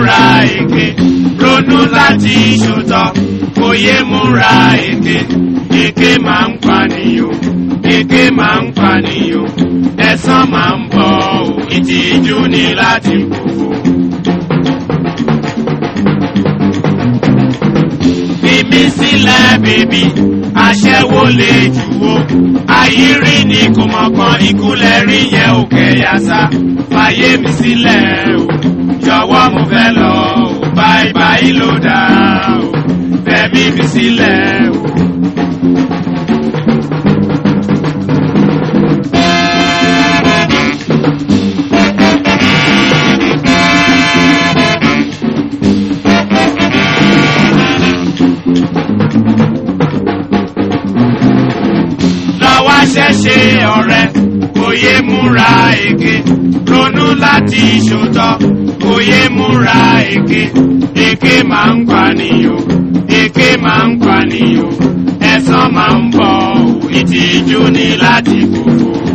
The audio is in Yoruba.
múra èké ronú láti ṣòótọ́ kò yé múra èké èké máa ń pànìyàn èké máa ń pànìyàn ẹ̀san máa ń bọ̀ ọ́ ìtìjú ni láti kókó. Fimi sílẹ̀ bèbí, aṣẹ́wó lè jùwó. Àyírí ni kò mọ̀ kan ìkúlẹ̀ rí yẹn ò kẹ̀yà sá. Fàyè mi sílẹ̀ o, jọ̀wọ́ mo fẹ́ lọ o, báyìí báyìí ló dáa o. Fẹ̀mí mi sílẹ̀ o. lọ́wọ́ ṣẹ̀ṣẹ̀ ọ̀rẹ́ kò yé múra èké ronú láti ṣòótọ́ kò yé múra èké èké máa ń pànìyàn èké máa ń pànìyàn ẹ̀san máa ń bọ̀ ìtìjú ni láti kókó.